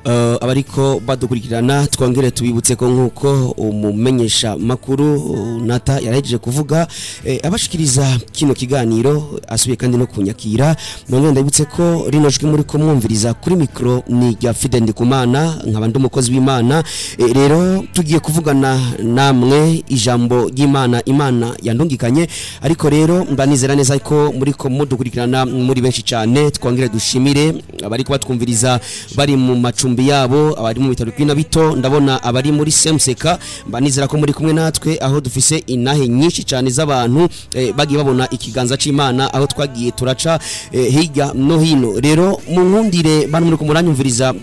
eh, abariko badukurikirana twongere tubibutse ko nk'uko umumenyesha makuru uh, nata yarahejeje kuvuga eh, abashikiriza kino kiganiro asubiye kandi no kunyakira nongere ndabibutse ko rino jwi muri ko mwumviriza kuri mikro ni rya Fide Ndikumana nkaba ndi umukozi w'Imana Eh, rero tugiye kuvugana namwe ijambo ry'Imana Imana yandungikanye ariko rero mbanizera neza ko muri ko mudukurikirana muri benshi cyane twongere dushimire abari kubatwumviriza bari mu macumbi yabo abari mu bitaro bw'ina bito ndabona abari muri Semseka mbanizera ko muri kumwe natwe aho dufise inahe nyinshi cyane z'abantu eh, bagiye babona ikiganza c'Imana aho twagiye turaca eh, hirya no hino rero mu nkundire bano muri ko muranyumviriza